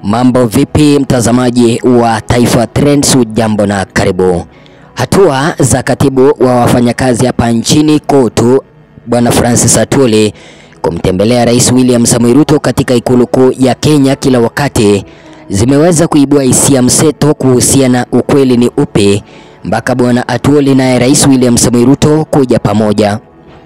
Mambo vipi mtazamaji wa Taifa Trends, jambo na karibu. Hatua za katibu wa wafanyakazi hapa nchini KOTU Bwana Francis Atwoli kumtembelea Rais William Samoei Ruto katika ikulu kuu ya Kenya kila wakati zimeweza kuibua hisia mseto kuhusiana ukweli ni upi mpaka Bwana Atwoli naye Rais William Samoei Ruto kuja pamoja.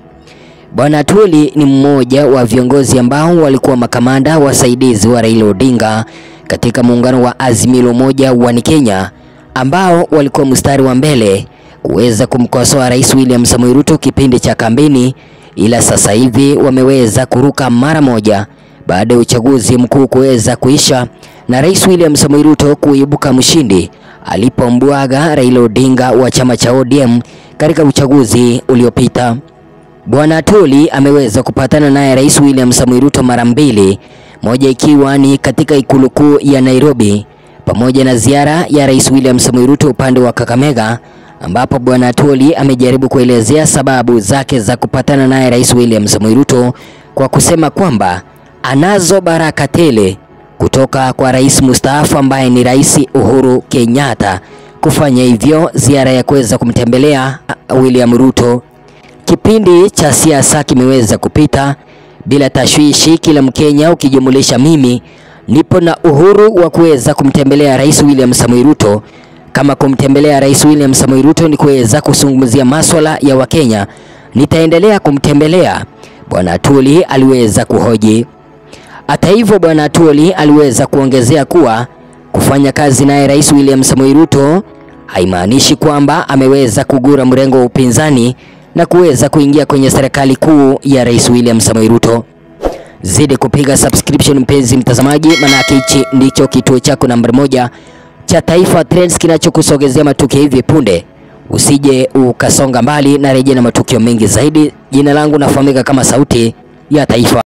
Bwana Atwoli ni mmoja wa viongozi ambao walikuwa makamanda wasaidizi wa Raila Odinga katika muungano wa Azimio la Umoja wa Kenya ambao walikuwa mstari wa mbele kuweza kumkosoa Rais William Samoei Ruto kipindi cha kampeni, ila sasa hivi wameweza kuruka mara moja baada ya uchaguzi mkuu kuweza kuisha na Rais William Samoei Ruto kuibuka mshindi alipombwaga Raila Odinga wa chama cha ODM katika uchaguzi uliopita. Bwana Atwoli ameweza kupatana naye Rais William Samoei Ruto mara mbili, moja ikiwa ni katika ikulu kuu ya Nairobi pamoja na ziara ya Rais William Samoei Ruto upande wa Kakamega, ambapo Bwana Atwoli amejaribu kuelezea sababu zake za kupatana naye Rais William Samoei Ruto kwa kusema kwamba anazo baraka tele kutoka kwa rais mustaafu ambaye ni Rais Uhuru Kenyatta kufanya hivyo ziara ya kuweza kumtembelea William Ruto. Kipindi cha siasa kimeweza kupita bila tashwishi, kila Mkenya ukijumulisha mimi nipo na uhuru wa kuweza kumtembelea Rais William Samoei Ruto. Kama kumtembelea Rais William Samoei Ruto ni kuweza kuzungumzia maswala ya Wakenya, nitaendelea kumtembelea. Bwana Atwoli aliweza kuhoji. Hata hivyo, Bwana Atwoli aliweza kuongezea kuwa kufanya kazi naye Rais William Samoei Ruto haimaanishi kwamba ameweza kugura mrengo wa upinzani na kuweza kuingia kwenye serikali kuu ya Rais William Samoei Ruto. Zidi kupiga subscription mpenzi mtazamaji, manake hichi ndicho kituo chako nambari moja cha Taifa Trends kinachokusogezea matukio hivi punde. Usije ukasonga mbali na rejea na matukio mengi zaidi. Jina langu nafahamika kama Sauti ya Taifa.